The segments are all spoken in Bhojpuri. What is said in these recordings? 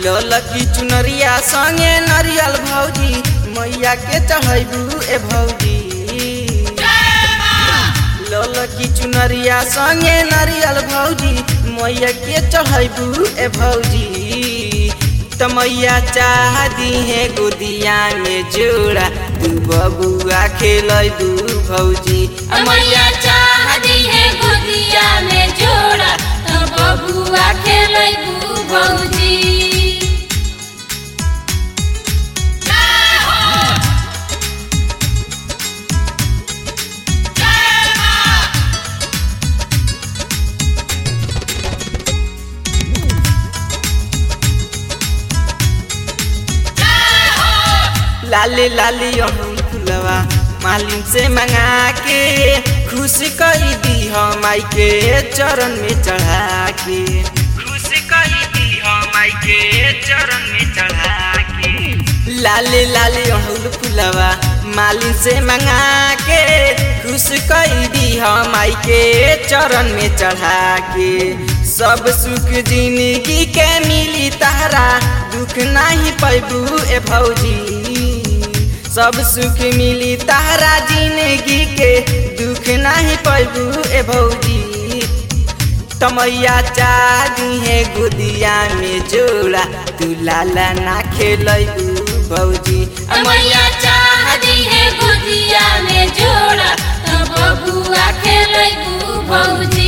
ललकी चुनरिया संगे नरियल भौजी मैया के चढ़ैबू ए भौजी ललकी चुनरिया संगे नरियल भौजी मैया के चढ़ैबू ए भौजी त मैया चाह दिहे गोदिया में जोड़ा तू बबुआ खेलैबू भौजी मैया चाहती है गोदिया में जोड़ा तो बबुआ खेलबू भौजी लाले लाले अड़हुल फुलवा मालिन से मंगा के खुश कई दी हम माई के चरण में चढ़ा के खुश कई दी हम माई के चरण में चढ़ा के लाले लाले अड़हुल फुलवा मालिन से मंगा के खुश कई दी हम माई के चरण में चढ़ा के सब सुख जिंदगी के मिली तारा दुख नहीं पैबू ए भौजी सब सुख मिली तारा जिंदगी के दुख नहीं पैबू ए भौजी तमैया चाही है गोदिया में जोड़ा तू लाला ना खेलबू भौजी मैया चाहती है गोदिया में जोड़ा तो बबुआ खेलबू भौजी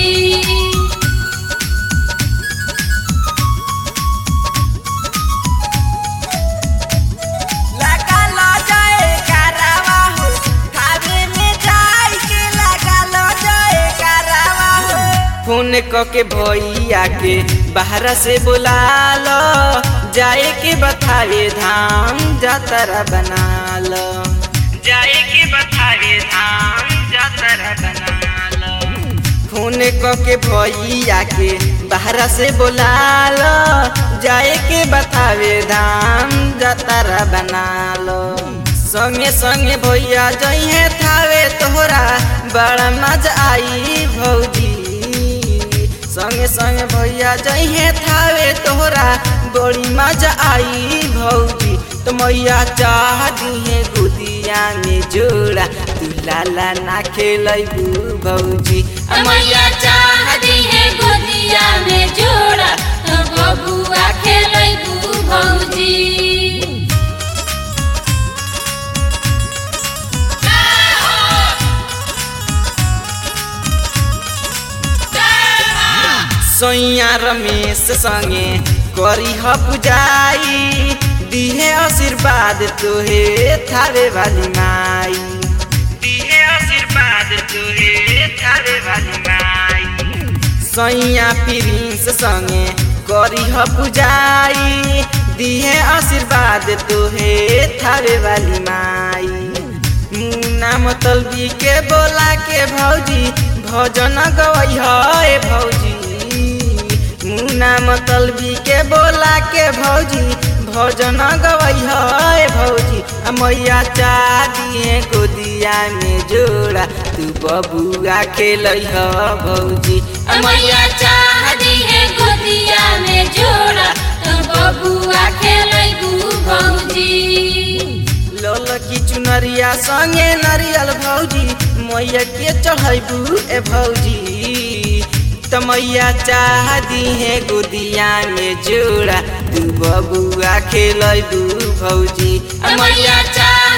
लगा लो जाए करावा हो खावे में जाए के लगा लो जाए करावा हो फोन क के भैया के बाहर से बुला लो जाए के बतावे धाम जातरा बना लो जाए के बतावे धाम जातरा बना लो फोन क के भैया के बाहर से बुला लो जाए के बतावे धाम जतरा बना लो संगे संगे भैया जइहे थावे तोहरा बड़ा मजा आई भौजी संगे संगे भैया जइहे थावे तोहरा बड़ी मजा आई भौजी तो मैया चाह दिहे गोदिया में जोड़ा तू लाला ना खेलबू भौजी मैया चाहती है गोदिया में जोड़ा तो बबुआ खेलबू भौजी सैया रमेश संगे करी ह पुजाई दिहे आशीर्वाद तोहे थारे वाली माई दिहे आशीर्वाद तोहे थारे वाली माई सैया प्रिंस संगे करी ह पुजाई दिहे आशीर्वाद तोहे थारे वाली माई मुन्ना मतलबी के बोला के भौजी भजन गवई है भौजी मुन्ना मतलबी के बोला के भौजी भजन गवई है भौजी आ मैया चाह दिए गोदिया में जोड़ा तू बबुआ खेल ह भौजी मैया चाहती है गोदिया में जोड़ा तो बबुआ खेलबू भौजी ललकी चुनरिया संगे नरियल भौजी मैया के चढ़ैबू ए भौजी त मैया चाह दिहे गोदिया में जोड़ा तू बबुआ खेलैबू भौजी मैया चाह